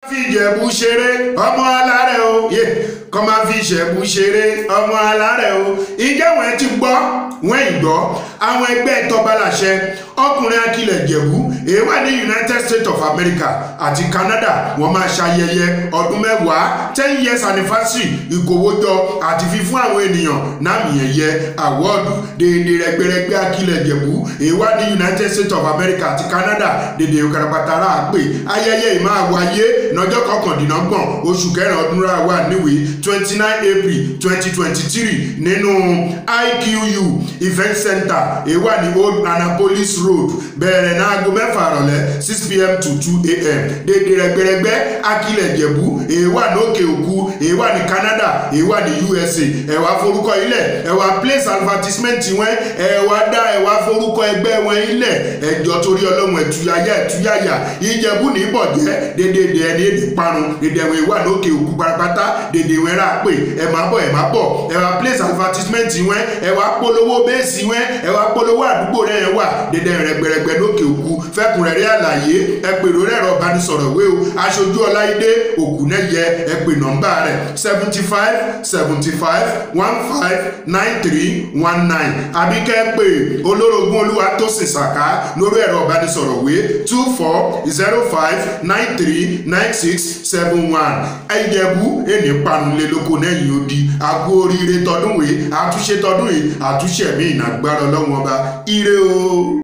fi ìjẹ̀bú ṣeré ọmọ alárẹ̀ o yé kọ́ máa fi ìṣẹ̀bú ṣeré ọmọ alárẹ̀ o ìjẹ́ wọ́n ti gbọ́ wọ́n ì gbọ́ àwọn ẹgbẹ́ tọ́balàṣẹ ọkùnrin akilẹ̀ jẹ̀bú èyí wà ní United States of America àti Canada wọ́n máa ṣayẹyẹ ọdún mẹ́wàá ten years anniversary ìkówójọ àti fífún àwọn ènìyàn náàmì ẹ̀yẹ àwọ́ọ̀dù déédéé rẹgbẹrẹgbẹ akilẹ̀ jẹ̀bú èyí wà ní United States of America àti Canada déédéé karapatara àpè ayẹyẹ yìí máa wáyé lọ́jọ́ kọkàndínlọ́gbọ̀n oṣù kẹrin ọdún rà wà níwèé twenty nine April twenty twenty three nínú IQU event center èyí wà ní Old Annapolis Road bẹ̀rẹ̀ ní aago mẹ́fà rọ̀lẹ́ six pm to two am déédéé rẹgbẹrẹgbẹ akilẹ̀ jẹ̀bú èyí wà ní òkè òkú èyí wà ní Canada èyí wà ní USA ẹ wá forúkọ ilẹ̀ ẹ wá place advertisement wọn ẹ wá dá ẹ wá forúkọ ẹgbẹ́ wọn ilẹ̀ ẹjọ́ torí ọlọ́run ẹ̀túyàyà ẹ̀túyàyà ìjẹ̀bú ní ìbọ̀jẹ́ déédéé ẹni èdè parun déédéé ẹ̀wọ̀n ìwà lókè òkú parapata déédéé wọn rà pé ẹ máa bọ̀ ẹ máa bọ̀ ẹ wá place advertisement wọn ẹ wá polówó bẹ́ẹ̀sì wọn ẹ wá polówó àdúgbò rẹ̀ yẹn wà déédéé rẹ̀gbẹ̀rẹ̀gbẹ̀ lókè òkú fẹ́kùnrẹ́rẹ́ àlàyé ẹ pè lórí ẹ̀rọ ìbánisọ̀rọ̀ wé o aṣojú ọláìdé ògùnẹ́yẹ ẹ pè nọ́mbà rẹ̀ seventy five seventy five one five nine three one nine àbí kẹ́ ẹ pè olórogún olúwa tó sì sàká lórí ẹ̀rọ ìbánisọ̀rọ̀ wé two four zero five nine three nine six seven one ẹ̀yẹ̀bú ẹni panulẹ̀ lóko lẹ́yìn odi àgbo oríire tọdún wèé àtúnṣe tọdún yìí àtúnṣe mi ìnàgbára ọlọ́wọ́n ọba ire o.